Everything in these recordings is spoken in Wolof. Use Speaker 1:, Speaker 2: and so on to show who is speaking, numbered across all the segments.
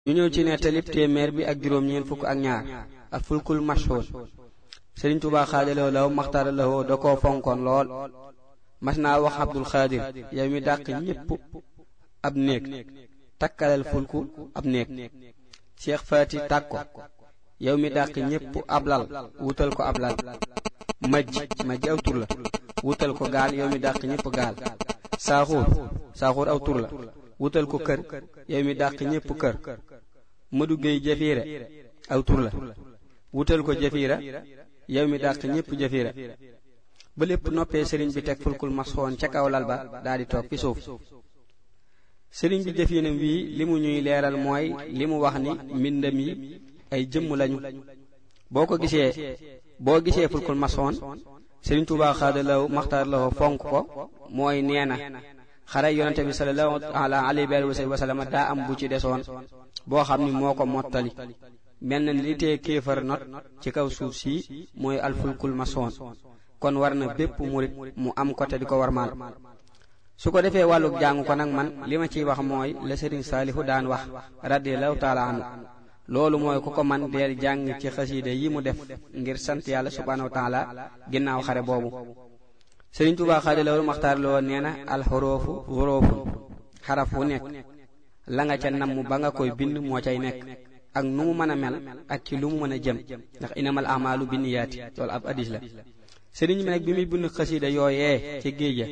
Speaker 1: ñu ñëw ci nettalib téeméer bi ak juróom ñeent fukk ak ñaar ak fulkul mashhur sëriñ Tuubaa xaadaloo law maxtaara lawoo da koo fonkoon lool mas naa wax abdul xaadir yow mi dàq ñépp ab néeg takkalal fulku ab néeg Cheikh Faati tàg ko yow mi dàq ñépp ab lal wutal ko ab lal majj majj aw tur la wutal ko gaal yow mi dàq ñépp gaal saaxuur saaxuur aw tur la wutal ko kër yow mi dàq ñépp kër Madu Géey jafiira aw tur la wutal ko jafiira yow mi dàq ñépp jafiira ba lépp noppee sëriñ bi teg fulkul masxoon ca kaw lal ba daldi toog fi suuf sëriñ bi jëfinam wii li mu ñuy leeral mooy li mu wax ni mbindam yi ay jëmm lañu boo ko gisee boo gisee fulkul masxoon sëriñ Tuubaa xaadalaw maxtaar lawo fonk ko mooy nee na xare yonente bi sallallahu alayhi wa sallam daa am bu ci desoon boo xam ni moo ko mottali mel na ni li tee kéefar not ci kaw suuf si mooy alfulkul masoon kon war na bépp murit mu am ko te di ko warmaal su ko defee wàlluk jàng ko nag man li ma ciy wax mooy la sëriñ saalihu daan wax radiallahu taala anhu loolu mooy ku ko man deel jàng ci xasiida yi mu def ngir sant yàlla subhanahu wa taala ginnaaw xare boobu sëriñ Tuubaa xaadalawul maxtaar loo nee na alxuroofu xuróofun xaraf wu nekk la nga ca namm ba nga koy bind moo cay nekk ak nu mu mën a mel ak ci lu mu mën a jëm ndax inamal amalu binniyaati loolu ab addis la sëriñ bi nag bi muy bind xasiida yooyee ci géeja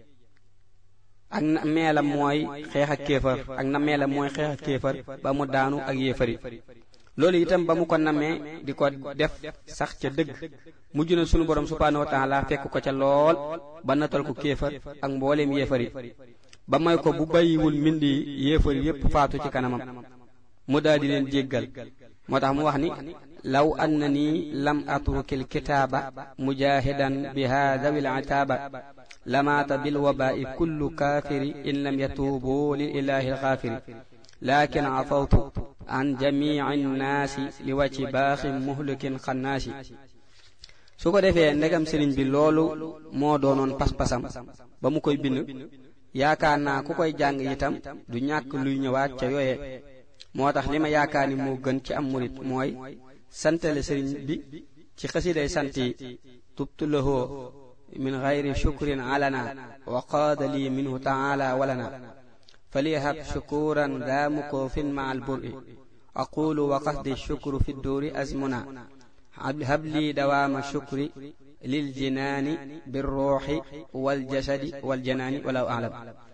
Speaker 1: ak na meelam mooy xeex ak kéefar ak na meelam mooy xeex ak kéefar ba mu daanu ak yéefari loolu itam ba mu ko namee di ko def sax ca dëgg mujj na sunu borom subhaanahu wa taala fekk ko ca lool ba natal ko kéefar ak mbooleem yéefari ba may ko bu bàyyiwul mbind yi yéefari yépp faatu ci kanamam mu daal di leen jéggal moo tax mu wax ni law annani lam atrukil kitaaba mujahidan bi haadawil itaaba lamaata bil wabaa'i kullu kaafiri in lam yatuubu lil ilaahi alxaafiri laakin afawtu an jamici nnaasi li wàcci baaxin muhlikin xannaasi su ko defee ndegam sëriñ bi loolu moo doonoon pas-pasam ba mu koy bind yaakaar naa ku koy jàng itam du ñàkk luy ñëwaat ca yooye moo tax li ma yaakaar ni moo gën ci am murit mooy santale sëriñ bi ci xasiday sant yi tubtu lahoo min gayri shukrin alana wa qaada lii minhu taala walana faliyahab shukuran daa mukoofin ma alburi aqulu wa qasdi shukru fi dduuri azmuna hab lii dawaama shukri lil jinaani birruuxi waljasadi waljanaani walaw alam